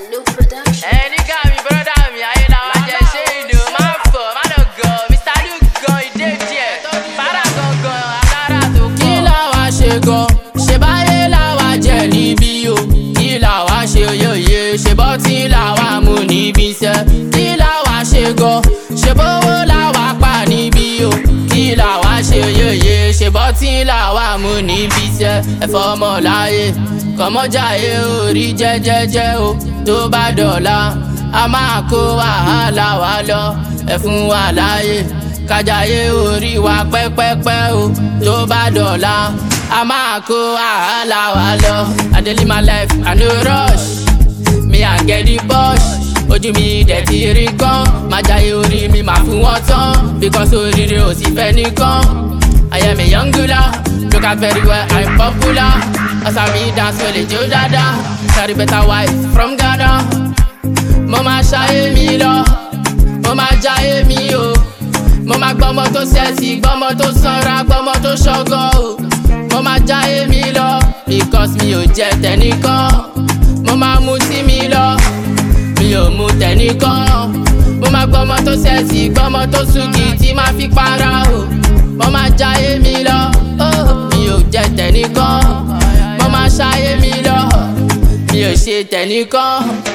Sanu Production. ẹni ká mi bọ́dà mi ayé làwọn jẹ ṣé ìdò máa fọ̀ má lọ gọ̀ mr luke gan ìdè díẹ̀ fara gangan alára tó kọ́. kí làwa ṣe gan ṣe báyé làwa jẹ níbí o kí làwa ṣe yòye ṣe bọ́ tí làwa mú níbi iṣẹ́ kí làwa ṣe gan ṣe bówó làwa pa níbí o kí làwa ṣe yòye ṣe bọ́ tí làwa mú níbi iṣẹ́ ẹ̀fọ́ ọmọ láyé kọ́mọ́jáyé orí jẹ́jẹ́jẹ́ o tó bá dọ̀la a máa kó wàhálà wa lọ ẹ fún wa láyé kájàyé orí wa pẹ́pẹ́pẹ́ o tó bá dọ̀la a máa kó wàhálà wa lọ I dey live my life I no rush me I get the push ojú mi dẹ̀ ti rí kán máa jayé orí mi máa fún wọn tán because oríire ò sì fẹ́ nìkan I am a young gula look out very well I'm popular ọ̀sán mi dance wẹ̀lẹ̀ jó dáadáa carry better wife from Ghana mo máa ṣayé mi lọ mo máa jayé mi o mo máa gbọ́mọ tó sẹ́ẹ̀sì gbọ́mọ tó sanra gbọ́mọ tó ṣọ́gọ́ o mo máa jayé mi lọ because mi ò jẹ tẹnìkan mo máa mu tí mi lọ mi ò mu tẹnìkan mo máa gbọ́mọ tó sẹ́ẹ̀sì gbọ́mọ tó sùkì tí máa fi para o mo máa jayé mi lọ oh, mi ò jẹ tẹnìkan mo máa ṣayé mi lọ mi ò ṣe tẹnìkan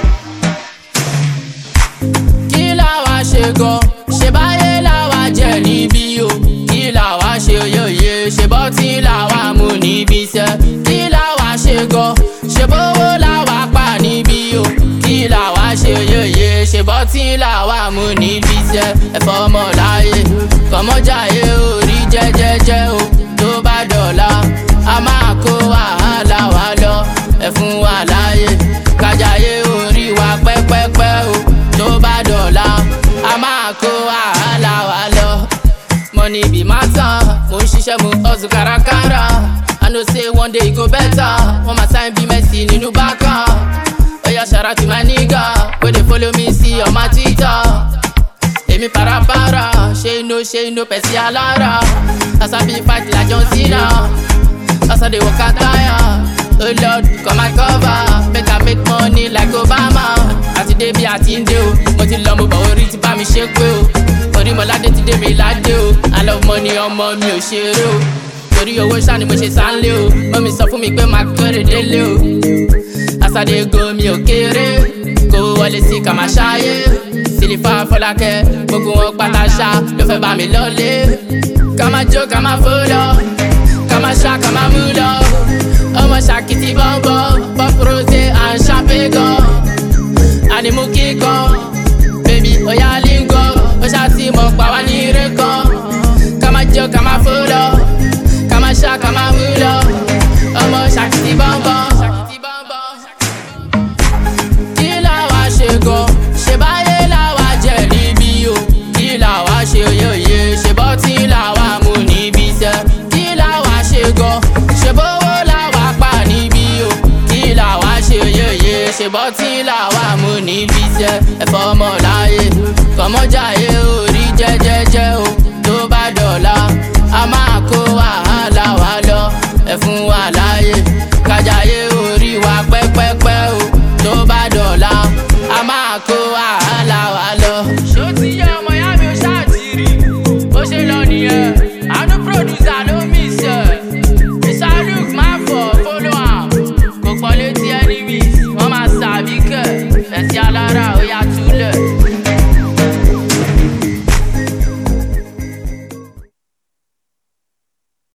kí làwa ṣe gan ṣe báyé làwa jẹ níbí o kí làwa ṣe yòye ṣe bọ́ tí làwa mú níbi iṣẹ́ kí làwa ṣe gan ṣe bówó làwa pa níbí o kí làwa ṣe yòye ṣe bọ́ tí làwa mú níbi iṣẹ́ ẹ̀fọ́ ọmọ láyé kọ́mọ́jáyé orí jẹ́jẹ́jẹ́ o tó bá dọ̀la a máa kó wàhálà wa lọ ẹ fún wa láyé kájàyé orí wa pẹ́pẹ́pẹ́ o tó bá dọ̀la a máa kó wàhálà wa lọ. money be matter mo ń ṣiṣẹ́ mo hustle kárakára i know say one day e go better wọ́n máa sign bí Messi nínú bákà. oya ṣara to my nigga wey dey follow me see on my twitter. èmi parapara ṣé inú ṣé inú pẹ̀sì alára as i be fight like John Cena as i dey waka tire. Oh Lord, come and cover, make I make money like Obama. Àti débi àti ń dé o, mo ti lọ mo bọ̀ orí ti bá mi ṣe pé o. Orí mọ̀ládé ti dé mi ládé o, I love money ọmọ mi ò ṣeré o. Torí owó ṣá ni mo ṣe sáńlé o, mọ́mi sọ fún mi pé máa kéré délé o. Àsàdé go mi ò kéré, kó wọlé sí ká máa ṣáyé. Sílífà Fọlákẹ́, gbogbo wọn pátá ṣá ló fẹ́ bá mi lọ́lé. Ká máa jó ká máa fó lọ, ká máa ṣá ká máa mú lọ ọmọ ṣàkìtì bọ́ńbọ́ pop rose and champagne gan ànímú kíkan bèbí ọ̀yá língọ ó ṣàtì mọ̀ pa wá ní ire kan ká máa jẹ́ ká máa fó lọ ká máa ṣá ká máa mú lọ ọmọ ṣàkìtì bọ́ńbọ́. kí làwa ṣe gan ṣe báyé làwa jẹ níbí o kí làwa ṣe yòye ṣe bọ́ tí làwa mú níbi iṣẹ́ kí làwa ṣe gan ṣe bówó làwa pa níbí o kí làwa ṣe yòye ṣe bọ́ tí làwa mú níbi iṣẹ́ ẹ̀fọ́ ọmọ láyé kọ́mọ́jáyé orí jẹ́jẹ́jẹ́ o tó bá dọ̀la a máa kó wàhálà wa lọ ẹ̀ fún wa láyé kájàyé orí wa pẹ́pẹ́pẹ́ o tó bá dọ̀la a máa kó wàhálà wa lọ. ṣó ti yẹ ọmọ ìyá mi ò ṣáàtìrì ó ṣe lọ nìyẹn àánú producer ló mí ṣe mr luke má fọ follow am kò pọ̀ létí enemies wọ́n máa ṣàbí kẹ̀ fẹ̀sí alára ó yá